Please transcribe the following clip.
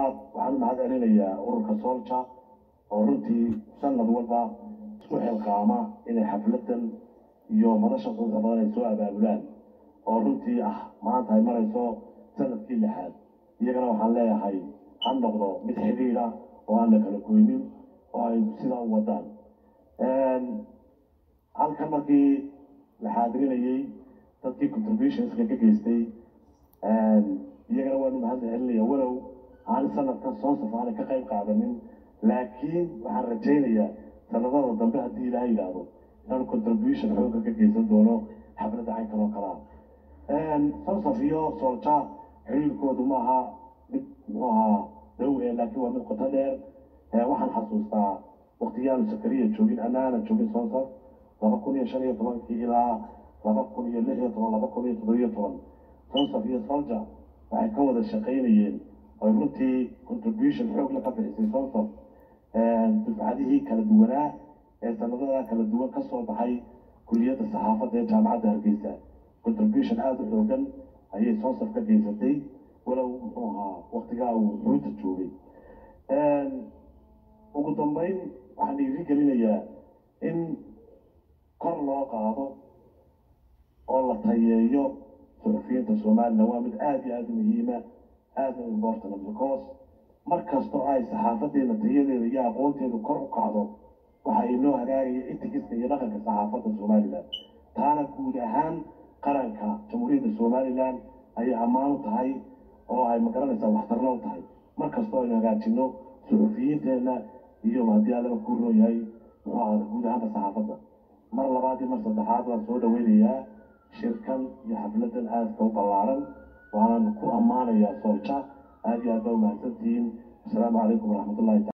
labaad waxaan u mahad celinayaa ururka soolja oo runtii sanad walba isku xilqaama inay xafladan iyo madasha quruxda badan ay soo abaabulaan oo runtii ah maanta ay marayso sanadkii lixaad iyagana waxaan leeyahay ha noqdo mid xidhiidha oo aan la kala goynin oo ay sidaa u wadaan halkan markii la xaadirinayey dadkii contributionska ka geystay iyagana waanu mahad celinaya walow aan sanadkan soo safaanay ka qayb qaadanin laakiin waxaan rajaynayaa sanadada dambe haddii ilaaha yidhaahdo inaan contribution xooga ka geysan doono xafladda caynkan oo kalea sosaf iyo soolja xiriirkoodu maaha mid muxuu ahaa dhow ee laakiin waa mid qoto dheer waxaan xasuustaa waktiyaanu sakariya joogin anaana joogin sonsaf laba kun iyo shan iyo tobankii ilaa laba kun iyo lix iyo toban laba kun iyo toddobiyo toban sonsaf iyo solja waxay ka wada shaqaynayeen oy runtii contribution xoog la ka bixisay sonsaf dufcadihii kala duwanaa ee sanadada kala duwan ka soo baxay kuliyadda saxaafadda ee jaamacadda hargeysa contribution aada u xoogan ayay sonsaf ka geysatay walow muxuu ahaa waktigaa uu xuuta joogay ugu dambeyn waxaan dhiiri gelinayaa in kor loo qaado oo la tayeeyo suxufiyiinta somalilan waa mid aada iyo aada muhiima aada u important because mar kastoo ay saxaafadeena tayadeeda iyo aqoonteedu kor u kacdo waxa inoo hagaagaya itikiska iyo dhaqanka saxaafadda somalilan taana guud ahaan qaranka jamhuuriyadda somalilan ayay ammaan u tahay oo ay magaranaysaa waxtarna u tahay mar kastoo aynu hagaajino suxufiyiinteenna iyo haddii allaba ku roo yahay muxuu ahada guud ahaanka saxaafadda mar labaad iyo mar saddexaad waan soo dhaweynayaa shirkan iyo xafladan aadka u ballaaran waanan ku ammaanayaa soolja aada iyo aad baa umahadsantihiin asalaamu calaykum waraxmatullahi